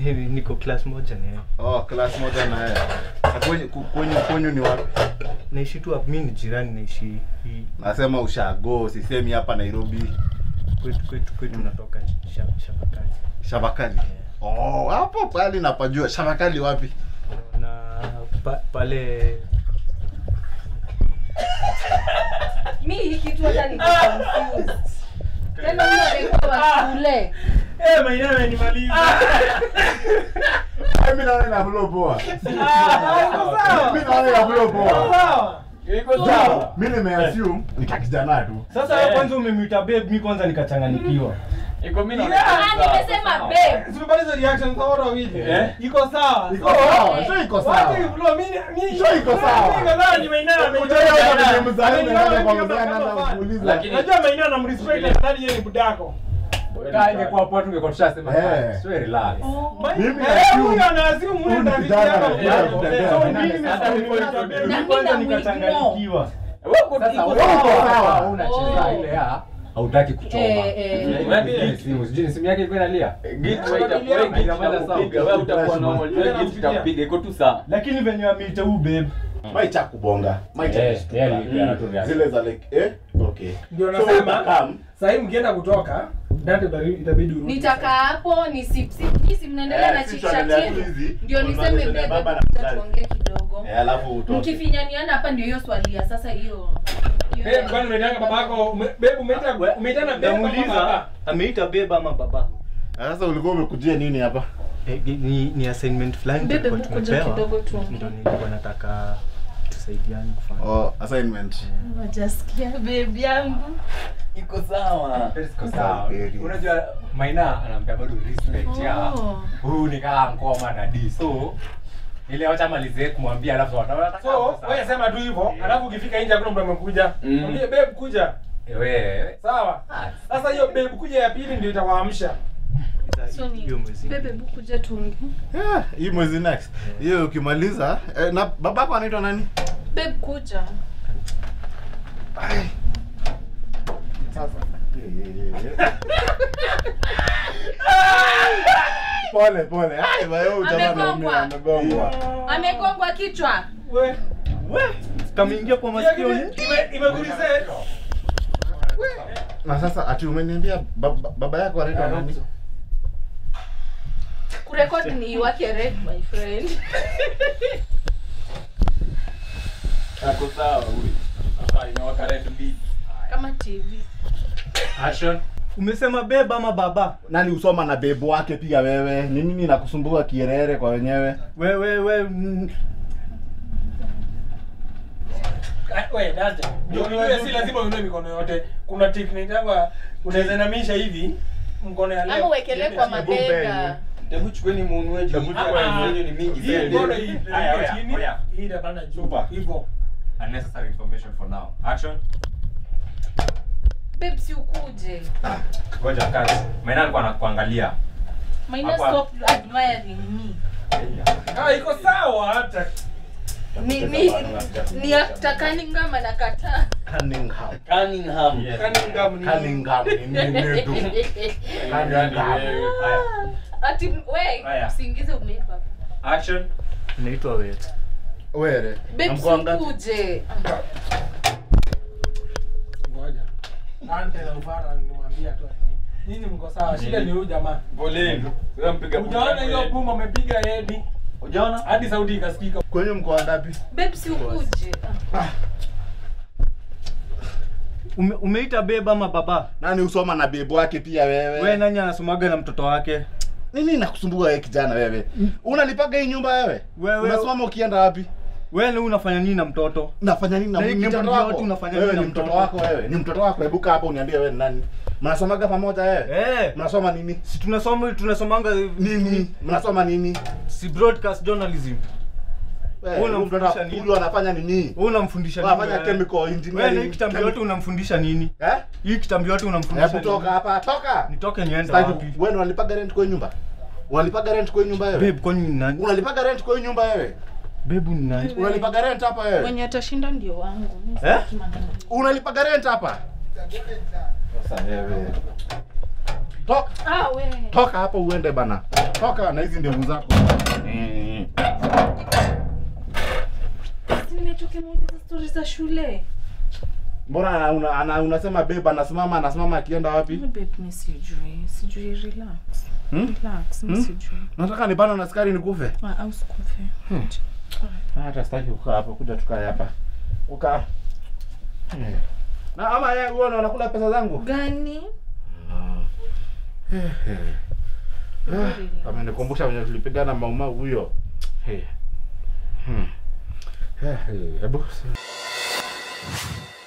Hivi niko class moja na yeye. Oh, class moja na yeye. Na kwenye ku- kwenye kwenyu ni wapi? Naishi tu hapa, mimi ni jirani naishi hii Nasema ushago, sisemi hapa Nairobi. kwetu kwetu kwetu natoka Sha- Shabakani. Shabakali. Oh, hapo pale napajua. Shabakali wapi? Na pa, pale mi hii kitu hata niko confused. Tena huyo amekuwa wa shule. Eh, Maina amenimaliza. Mimi naona na flow poa. Ah, iko sawa. Mimi naona na flow Iko poa. sawa. So, Sawa, mimi nimeassume ni kakijana tu. Sasa wewe kwanza umemwita babe, mimi kwanza nikachanganyikiwa. Iko mimi ah, nimesema babe. Tumepata reaction za wote wawili. Eh? Iko sawa. Iko sawa, sio iko sawa. Wacha iflo mimi mimi. Sio iko sawa. Mimi kadhaa ni Maina Unajua hata ni mzazi Ameniona na kwa mimi mzee kama anaanza fan. kuuliza. Lakini- Unajua Maina anamrespect na nadhani yeye ni budako. Kaa ingekuwa poa tungekuwa tushasema Eh. sio relax. Mimi Eh, naassume huyu anaassume huyu huyu ni ndio rafiki kijana, yako. kijana, Eh, kijana, so kijana. mimi nimesema Hata nimemwita mimi babe, na mimi kwanza mimi na nikachanganyikiwa. Wewe uko Sasa iko wewe sawa. uko sawa. Wewe unacheza ile ya hautaki kuchoma. Eh, eh. Wewe simu, sijui ni simu yake iko inalia. iko tu sawa Lakini venye ameita huyu babe Maicha kubonga. Maicha Eh, kushtuka. yeye alipeana tu reaction. Zile za like eh okay. ndio So nasema utakam. sasa hivi mkienda kutoka date bari- itabidi urudi. nitakaa hapo ni si si si- si mnaendelea Eh, na sisi chit chat tunaendelea tu yenu. hizi. Ndio niseme Tunazungumza babe, baba na hebu mzazi. tuongee kidogo. Eh, alafu utoke. Mkifinyaniana hapa ndio hiyo swali ya sasa hiyo. hiyo- Babe, kwani unaitanga babako ume- babe umeita umeitana babe kama namuuliza baba? ameita beba ama baba. Sasa ulikuwa umekujia nini hapa? Eh, ni, ni assignment fulani Bebe, tulikuwa hebu kuja tumepewa. kidogo tuongee. Ndio nilikuwa nataka tusaidiane kufanya. Oh, assignment. Wajasikia babe yangu. iko sawa Iko sawa. Unajua Maina anampea bado respect ya Oh. huyu ni kama ngoma na D. So ile wacha malizie kumwambia alafu wataona So, wewe sema tu hivyo, alafu ukifika nje hakuna mtu amekuja. Mm. Mwambie babe kuja. wewe Sawa. Sasa hiyo babe kuja ya pili ndio itawaamsha. So ni Hiyo mwezi. bebe hebu kuja tuongee. Yeah, hii mwezi next. Hiyo ukimaliza eh, na babako anaitwa nani? Babe kuja. Ai. Sasa. Pole pole. Ai, bayo jamaa Amegongwa. amegongwa. Amegongwa kichwa. We. We, kameingia kwa masikio Ime ni? ime- imegulize. Na sasa ati umeniambia baba, baba yako anaitwa nani? Kurekodi ni wake red my friend. ako sawa huyu sasa inawaka red beat Kama TV. action Umesema beba ama baba? Nani usoma na bebu wake pia wewe? Ni nini nakusumbua kierere kwa wenyewe? We we we mm, Ah, We, date. Ndio unajua si lazima uinue mikono yote. Kuna technique yangu unaweza inamisha hivi mkono ya left. Ama uwekelee kwa mabega. hebu chukueni muunweji Ah, ah. ni mingi Hii mkono hii Aya, iko oya, chini. oya. Hii itapanda juu. Super. Hivyo. unnecessary information for now action Babe si ukuje. ngoja kazi Maina alikuwa anakuangalia Maina Hapa. stop admiring me. Ah, iko sawa hata. Ni ni ni after Cunningham anakataa. Cunningham. Cunningham Yes. Cunningham ni Cunningham ni nini tu? Cunningham. Haya. Ati we Haya. usiingize umeiva. action naitwa Wet. Were. Babe si Namkuwa ngapi? ukuje. Ngoja. Ante na ufara nimwambia tu nini. Nyinyi mko sawa. Shida ni huyu jamaa. poleni wewe mpiga Ujaona hiyo boom amepiga hedi ujaona hadi sauti ikasikika. Kwenye mko ngapi? Babe si ukuje. Ume, umeita beba ama baba? Nani usoma na bebu wake pia wewe? We nani anasomaga na mtoto wake? Nini nakusumbua wewe kijana wewe? Unalipaga hii nyumba wewe? Wewe- Unasimama ukienda wapi? We ni unafanya nini na mtoto? Nafanya nini na Na hii ni mtoto kitambi wako? yote unafanya wewe nini ni na mtoto mtoto? wako wewe. Ni mtoto wako. Hebu kaa hapa uniambie wewe ni nani? Mnasomaga pamoja wewe? Eh, Mnasoma nini? si tunasoma tunasomanga Nini? Mnasoma nini? Si broadcast journalism. Wewe Wewe huyu mtoto unamfundisha nini? huyu anafanya nini? Wewe unamfundisha nini? Anafanya wewe? chemical Wewe na engineering. hii kitambi yote unamfundisha nini? Eh? Hii kitambi yote unamfundisha Hebu toka nini? hapa, toka. Nitoke niende Sitaki wapi? wewe unalipaga rent kwa hii nyumba? Unalipaga rent kwa hii nyumba wewe? Babe, kwani ni nani? Unalipaga rent kwa hii nyumba wewe? Babe ni nani? Unalipaga rent hapa wewe? Mwenye atashinda ndio wangu. Mimi Eh? sitaki maneno. Unalipaga rent hapa? Sasa wewe. toka Ah, we. toka hapo uende bana toka na hizi ndevu zako Eh. Si nimechoka muuliza stori za shule. mbona una, ana, unasema babe anasimama anasimama akienda wapi Babe, mi sijui. Sijui, relax. hmm? Relax, mi Hmm? sijui. nataka nipana na sukari nikufe Ah, au sikufe. hata sitaki kukaa hapo kuja tukae hapa ukaa Eh. na ama yeye huo ndo anakula pesa zangu Gani? Eh, eh. Ah, amenikumbusha venye tulipigana maumau huyo Eh. Hmm. Eh, eh, hebu